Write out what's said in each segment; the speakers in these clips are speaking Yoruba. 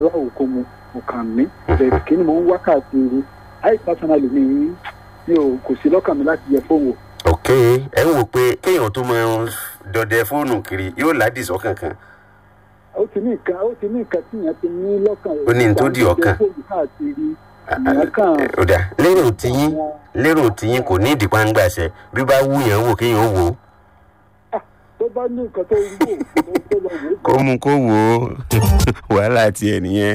láwò kó mu kò kàn mí bẹ́ẹ̀ kí ni mò ń wá káàkiri àì pásánálì mi mi ò kò sí lọ́kàn mi láti yẹ fóònù ok ẹ ń wò pé kéèyàn tó máa dọdẹ fóònù kiri yóò ládìí sọ́kàn kan ó ti ní nǹkan ó ti ní nǹkan tí yẹn ti ní lọ́kàn Ó ní n tó di ọkàn. fóònù káàkiri ìyẹn kàn ó dà lérò tiyín lérò tiyín kò ní ìdìpá ń gbàṣẹ bí bá wú yẹn wò kéèyàn wò ó. tó bá ní nǹkan tó ń wò ó tó lọ wò ó kó mú kó wò ó wàhálà tiẹ̀ nìyẹn.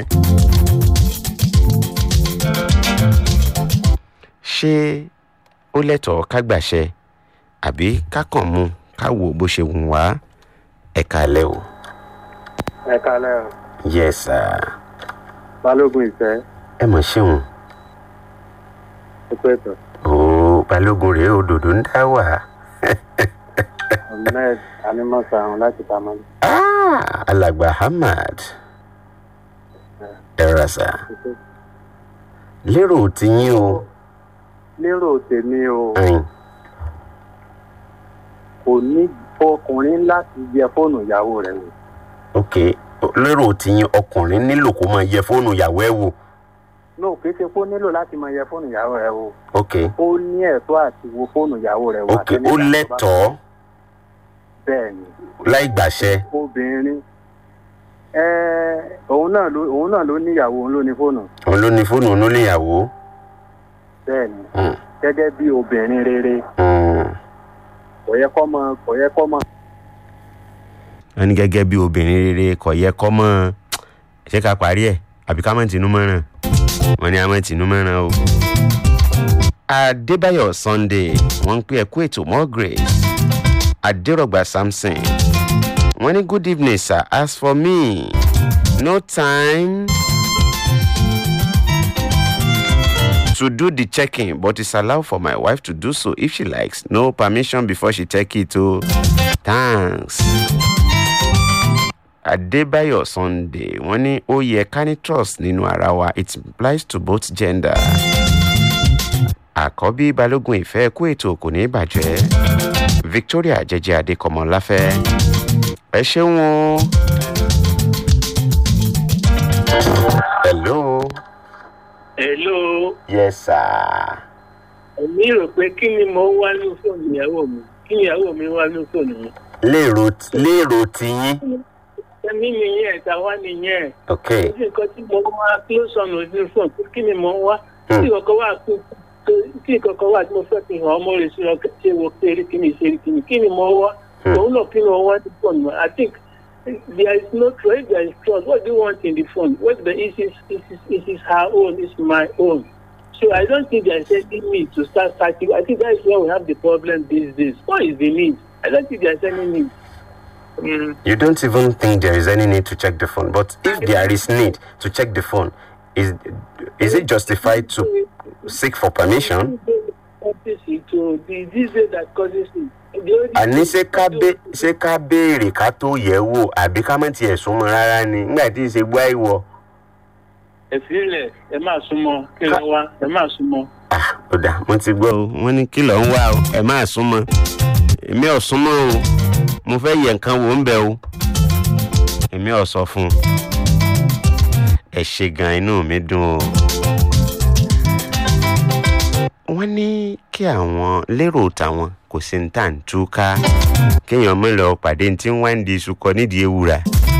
ṣé ó lẹ́tọ̀ọ́ ká gbàṣẹ àbí ká kàn mú ká wò bó ṣe wù wá ẹ̀ka alẹ́ o. ẹ kalẹ o yes sir. balógun ìfẹ ẹ mọ̀ ṣéun ẹkọ ètò ooo balógun rèé òdòdó ń dá wà. ahmed animọsa àwọn láti pamọ Ah, alàgbà hamad ẹ rà sá lérò tiyín o. lérò tèmi o ẹ̀yin. kò ní ọkùnrin láti yẹ fóònù ìyàwó rẹ wò ok lérò tiyín ọkùnrin nílò kó máa yẹ fóònù ìyàwó ẹ wò no kì í ṣe pé ó nílò láti máa yẹ fóònù ìyàwó rẹ wò ok ó ní ẹ̀tọ́ àti wo fóònù ìyàwó rẹ wò ok ó lẹ́tọ̀ọ́ bẹ́ẹ̀ ni láì gbàṣẹ obìnrin ẹ òun náà ló òun náà ló níyàwó òun ló ní fóònù òun ló ní fóònù òun ló níyàwó. bẹ́ẹ̀ ni Hmm, gẹ́gẹ́ bí obìnrin rere hmm. kò yẹ kọ́ mọ kò yẹ kọ́ mọ wọ́n ní gẹ́gẹ́ bí obìnrin rere kò yẹ kọ́ mọ́ ṣé ká parí ẹ̀ àbí ká mọ̀ tìǹú mọ́ràn wọ́n ní a mọ̀ tìǹú mọ́ràn o. adébáyọ̀ sunday wọ́n ń pè ẹ̀kú ètò more grace adérọ̀gbà samson wọ́n ní good evening sir as for me no time to do the checking but it's allowed for my wife to do so if she likes no permission before she take it o thanks. Adébáyọ̀ Sunday wọ́n ní ó yẹ ká ní trust nínú ara wa it applies to both gender. Àkọ́bí Balógun ìfẹ́ kú ètò kò ní bàjẹ́. Victoria Jẹjẹ Adékọmọ láfẹ́. Ẹ ṣeun o. Hello. Hello, Yes sir. èmi rò pé kí ni mo wá ní fóònù ìyàwó mi kí ni ìyàwó mi wá ní fóònù mi. Lérò lérò tiyín. Ẹ̀mí nìyẹn ìtawá nìyẹn. Ok. Ojú nǹkan tí mo wá close on ojú fóònù pé kí ni mo wá. Hmm. Tí ìkọ̀kọ̀ wà pé tí ìkọ̀kọ̀ wà tí mo fẹ́ fi hàn ọmọ rẹ̀ sí ọkọ̀ tí mo pé rí kí ni ṣe rí kí ni kí ni mo wá. Hmm. Òun náà kí ni mo wá ní fóònù mi. I think there is no trust. If there is trust, what do you want in the phone? What the is is is is is her own, is my own. So I don't think there is any need to start searching. I think that is where we have the problem these days. What is the need? I don't think there is any need. Mm. You don't even think there is any need to check the phone. But if there is need to check the phone, is is it justified to seek for permission? To the disease that causes it. The only- àní ṣé ká bé ṣé ká béèrè ká tó yẹ̀ wò àbí ká má tiẹ̀ súnmọ́ rárá ni nígbà tí ì ṣe gbọ́ ìwọ. ẹ filẹ̀ ẹ máa súnmọ́ kí ló wá ẹ máa súnmọ́. Ah, ó dà mo ti gbọ́. o wọ́n ní kí ló ń wá o ẹ máa súnmọ́ èmi ò súnmọ́ o mo fẹ́ yẹ nǹkan wò ń bẹ o èmi ò sọ fún un ẹ ṣe gan inú mi dùn o. wọ́n ní kí àwọn lérò tàwọn kò sí ní tà ń túká kéèyàn mọ̀ lọ pàdé tí ń wá ń di iṣu kọ nídìí ewúra.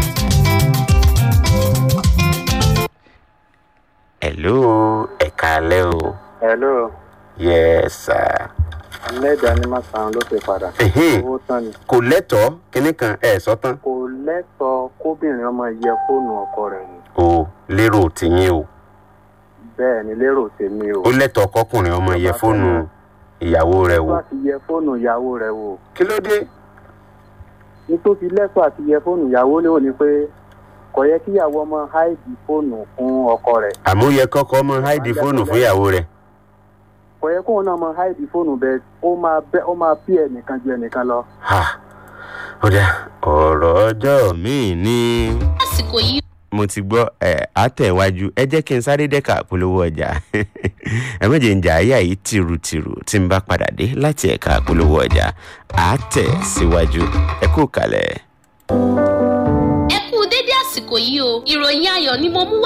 hello ẹ̀ka alẹ́ o. hello yes sir. ahmed animọsa àwọn ló fi padà Ehe. owó tán ni kò lẹ́tọ̀ọ́ kínní kan ẹ̀ sọ tán. kò lẹ́tọ̀ọ́ kóbìnrin ọmọ yẹ fóònù ọkọ rẹ̀ wò o lérò tìyín o bẹ́ẹ̀ ni lérò tèmi o ó lẹ́tọ̀ọ́ kọkùnrin ọmọ yẹ fóònù ìyàwó rẹ̀ wò. wá ti yẹ fóònù ìyàwó rẹ̀ wò kí ló dé. nítorí lẹ́tọ̀ọ́ àti yẹ fóònù ìyàwó lé ní pé kò yẹ kíyàwó ọmọ háìdì fóònù fún ọkọ rẹ̀ àmúyẹ kọ́kọ́ mọ háìdì fóònù fún ìyàwó rẹ̀. kò yẹ kóun náà mọ háìdì fóònù bẹ́ẹ̀ ó máa bẹ́ ó máa bí ẹnìkan ju ẹnìkan lọ. ha ó dà ọ̀rọ̀ ọjọ́ míì ní. lásìkò yìí mo ti gbọ́ ẹ àtẹ̀wájú ẹ jẹ́ kí n sáré dẹ́ka polówó ọjà ẹ méje ń jà ayé yìí tìrùtìrù tí n bá padà dé láti ẹ̀ka polówó ọjà àtẹ̀ síwájú ẹ kú kalẹ̀. ẹ kú dédé àsìkò yìí o ìròyìn ayọ̀ ni mo mú wá